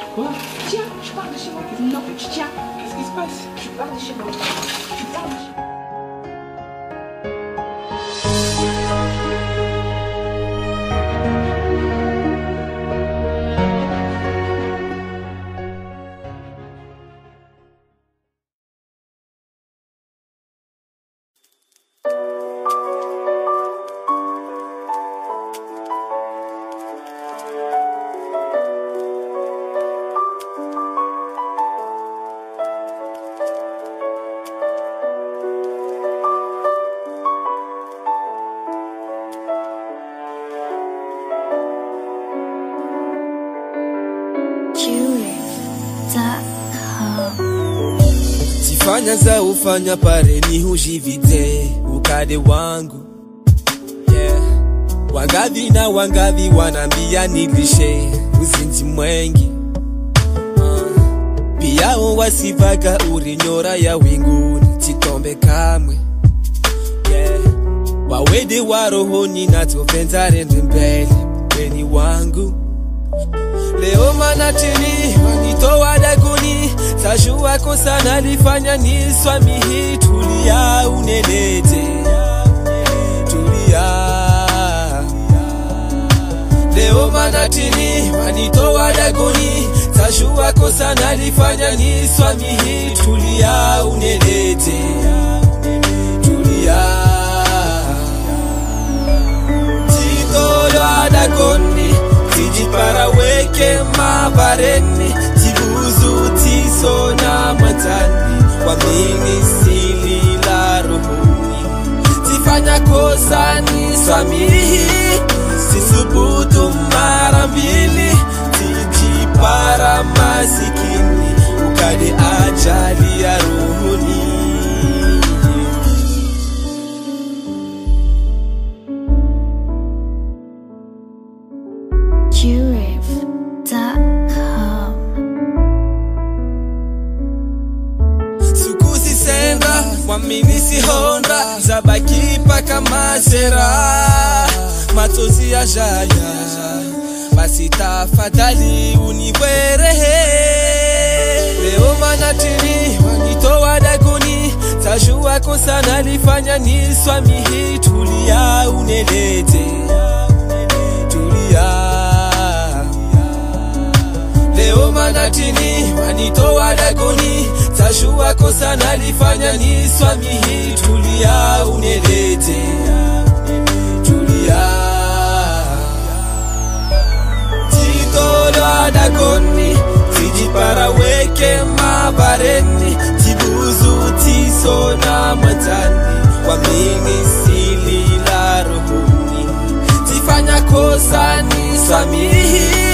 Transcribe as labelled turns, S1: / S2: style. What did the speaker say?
S1: Quoi Tiens, je pars de chez moi. Non, tiens, qu'est-ce qui se passe Je pars de chez moi. Je pars de chez moi.
S2: Sifanya za ufanya pare ni hujivite ukade wangu yeah. Wangavi na wangavi wanambia nilishe uzinzi mwengi uh. Pia wasivaga urinyora ya winguni chitombe kamwe yeah. Wawede wa rohoni natovenza rende mbele weni wangu Leo manatini wanitoa daguni Tajua kosa nalifanya ni swami hii Tulia unelete Tulia Leo manatini wanitoa daguni Tajua kosa nalifanya ni swami hii Tulia unelete Tulia Titolwa dagoni tijipara weke mavareni tibuzu tiso na matani wamini sili la rohoni tifanya kosa ni swamihi sisubutu mara mbili tijipara masikini ukade ajali ya rohoni
S3: Jurif.com.
S2: sukuzi senga waminisi honda zabaki paka mazera matozi ya jaya basi tafadhali uniwerehe leo manatini wanitoa daguni tajua kosa nalifanya ni swami hii tulia unelete tulia Leo manatini wanitoa dagoni, tajua kosa nalifanya ni swami hii. Tulia unelete, tulia titolwa dagoni, tijipara weke mabareni, tibuzu tiso na matani, wamini sili la rohoni, tifanya kosa ni swamihi